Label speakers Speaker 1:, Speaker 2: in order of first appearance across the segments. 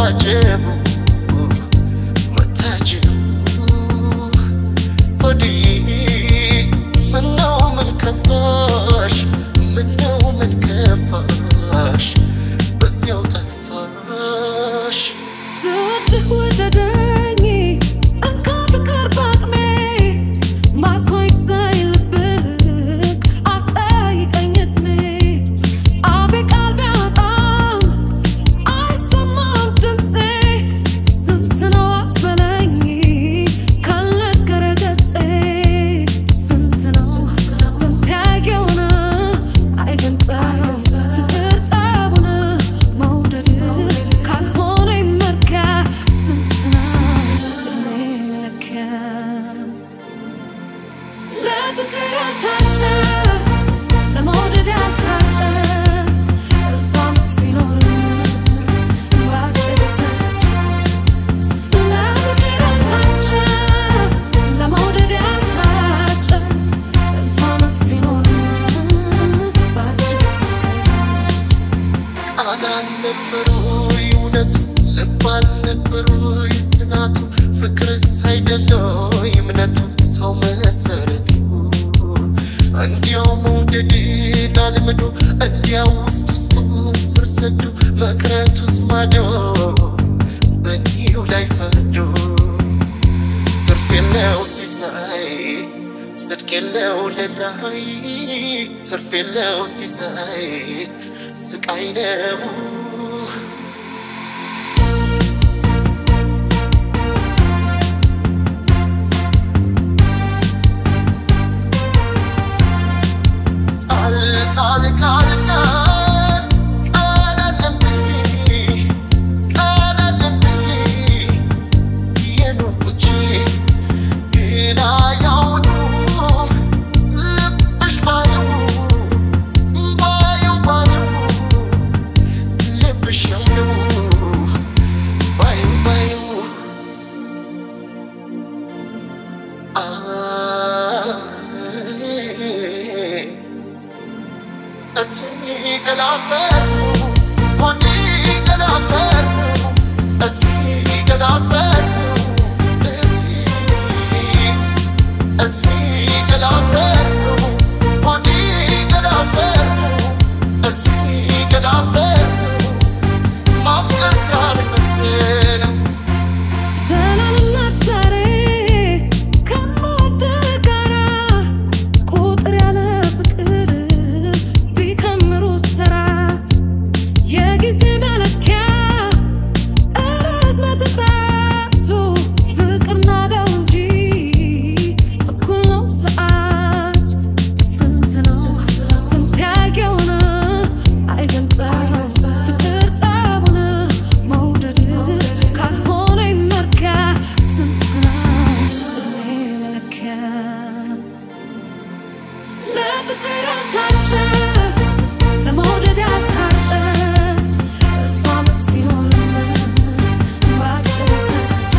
Speaker 1: ማጀቡ መታጀቡ ሆዴ ምነው ምን ከፋሽ ምነው ምን ከፋሽ በዚያው ጠፋሽ
Speaker 2: ስወድህ ውደደኝ እንካ ፍቅር በአቅሜ ማርኮኝ ሳይልብህ አትጠይቀኝ ዕድሜ አፌ ቃል ቢያወጣም አይሰማም ድምፄ ስንት ነው አትበለኝ ካልነገረ ገፄ ስንት ነው ስንት ያየውን አይገልጸው ፍቅር ጠቡን መውደድ ካልሆነ ይመካ ስንት ነው እድሜ መለኪያ ለፍቅር ያልታጨ ለመውደድ ያልታጨ እልፍ ዓመት ቢኖርም በአጭር የተረጨ ለፍቅር ያልታጨ ለመውደድ ያልታጨ እልፍ ዓመት ቢኖርም በአጭር የተረጨ
Speaker 1: ቃል አልነበሩ እውነቱ ልብ አልነበሩ ጽናቱ ፍቅርስ አይደለው እምነቱ ሰው መሰረቱ እንዲያው መውደድን አልምዶ እንዲያው ውስጥ ውስጡን ስር ሰዶ መቅረቱስ ማዶ በኒው ላይ ፈርዶ ትርፍ የለው ሲሳይ ጽድቅ የለው ለላይ ትርፍ የለው ሲሳይ ስቃይ ነው ቃል ቃል ቃል ቃል ቃል አለብኝ ቃል አለብኝ የኖርኩት ግን አያውኑ ልብሽ ባየው ባየው ባየው ልብሽ ያምነው ባየው ባየው አይ እትኒ ገላፈር ሆዲ ገላፈር እትኒ ገላፈር እትኒ እትኒ ገላፈር ሆዲ ገላፈር እትኒ ገላፈር ማፍቀር ጋር መሰለው
Speaker 2: ዘላለምነት ዛሬ ከምወድህ ጋራ ቁጥር ያለ ፍቅር ቢከምሩት ተራ የጊዜ መለኪያ ርዝመት እጥረቱ ፍቅር ናደው እንጂ እኩል ነው ሰዓቱ ስንት ነው ስንት ያየውን አይገልጸው ፍቅር ጠቡን መውደድ ካልሆነ ይመካ ስንት ነው እድሜ መለኪያ ለፍቅር ያልታጨ ለመውደድ ያልታጨ እልፍ ዓመት ቢኖርም በአጭር የተረጨ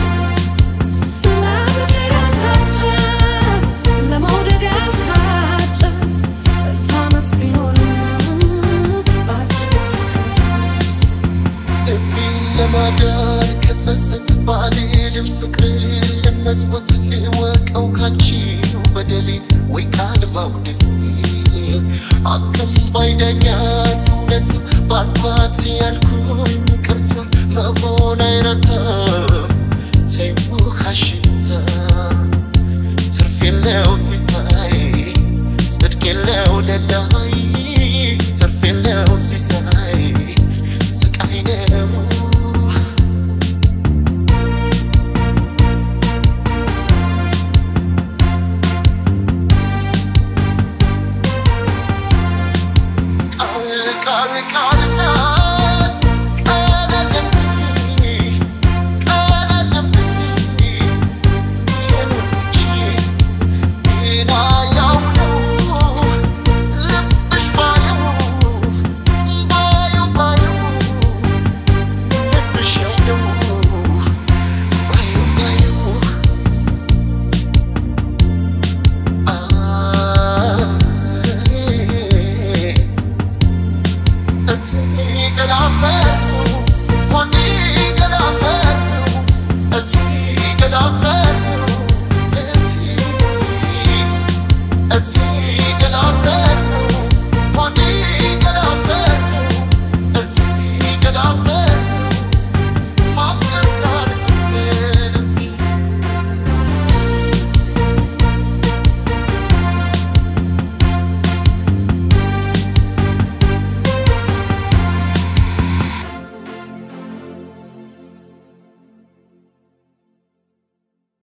Speaker 2: ለፍቅር ያልታጨ ለመውደድ ያልታጨ እልፍ ዓመት ቢኖርም በአጭር የተረጨ
Speaker 1: ልቤን ለማዳን ከጸጸት ባልልም ፍቅርን ለመስወት ልወቀው ካንቺው በደሌ ወይ ቃል ማጉደል አቅም ባይዳኛት እውነት ባልባት ያልኩኝ ቅርታ መሆን አይረታም ተይው ካሽታ ትርፍ የለው ሲሳይ ጽድቅ የለው ለላይ ትርፍ የለው ሲሳይ ስቃይ ነው ቃል ቃል ቃል ቃል ቃል አለብኝ ቃል አለብኝ የኖች ጤና ያው ነው ልብሽ ባየው ባየው ባየው ልብሽ ያው ነው ባየው ባየው አይ እትኒ ገላፈር ሆዲ ገላ እቲ ገዳፈ